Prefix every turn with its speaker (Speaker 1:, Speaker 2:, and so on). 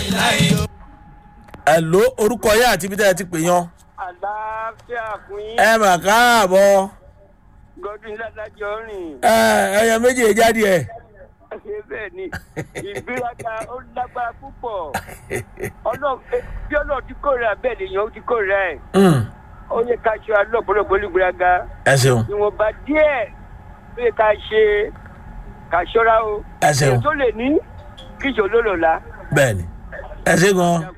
Speaker 1: ẹ ló orúkọ yẹn àti ibi tẹ́ ẹ ti pè yan
Speaker 2: àlàáfíà fún yín
Speaker 1: ẹ mà káàbọ̀
Speaker 2: godwin ládàjọ rìn
Speaker 1: ẹ ẹyẹ méjì jáde ẹ.
Speaker 2: ṣe bẹ́ẹ̀ ni ìgbéraga ó lágbára púpọ̀ Ọlọ́run- eh, bí ọlọ́run ti kórè bẹ́ẹ̀ lèèyàn ó ti kórè ẹ̀
Speaker 1: Mm,
Speaker 2: ó yẹ ká ṣe alọ́pọ̀lọpọ̀ olùgbéraga
Speaker 1: ẹ ṣeun
Speaker 2: ìwọ̀nba díẹ̀ ó yẹ ká ṣe ká ṣọ́ra o
Speaker 1: ẹ ṣeun
Speaker 2: èyí tó lè ní kíjọ ló lọ́la.
Speaker 1: bẹ́ẹ̀ ni ẹ ṣe gan